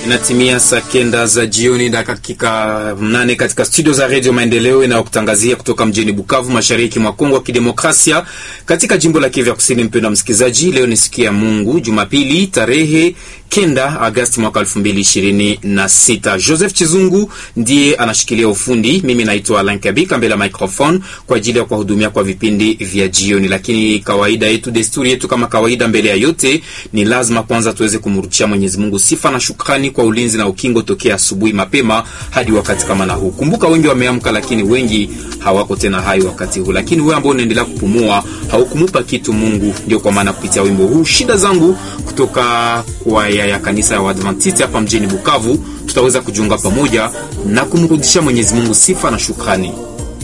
Inatimia saa kenda za jioni na dakika mnane katika studio za redio Maendeleo inayokutangazia kutoka mjini Bukavu, mashariki mwa Kongo ya Kidemokrasia, katika jimbo la Kivu ya Kusini. Mpendo wa msikilizaji, leo ni siku ya Mungu, Jumapili tarehe kenda Agasti mwaka elfu mbili ishirini na sita. Joseph Chizungu ndiye anashikilia ufundi, mimi naitwa Alan Kabika mbele ya microphone kwa ajili ya kuwahudumia kwa vipindi vya jioni. Lakini kawaida yetu, desturi yetu, kama kawaida, mbele ya yote ni lazima kwanza tuweze kumrudishia Mwenyezi Mungu sifa na shukrani kwa ulinzi na ukingo tokea asubuhi mapema hadi wakati kama na huu. Kumbuka wengi wameamka, lakini wengi hawako tena hai wakati huu. Lakini wewe ambao unaendelea kupumua haukumupa kitu Mungu. Ndio kwa maana kupitia wimbo huu shida zangu kutoka kwaya ya kanisa ya Waadventista hapa mjini Bukavu tutaweza kujiunga pamoja na kumrudishia Mwenyezi Mungu sifa na shukrani.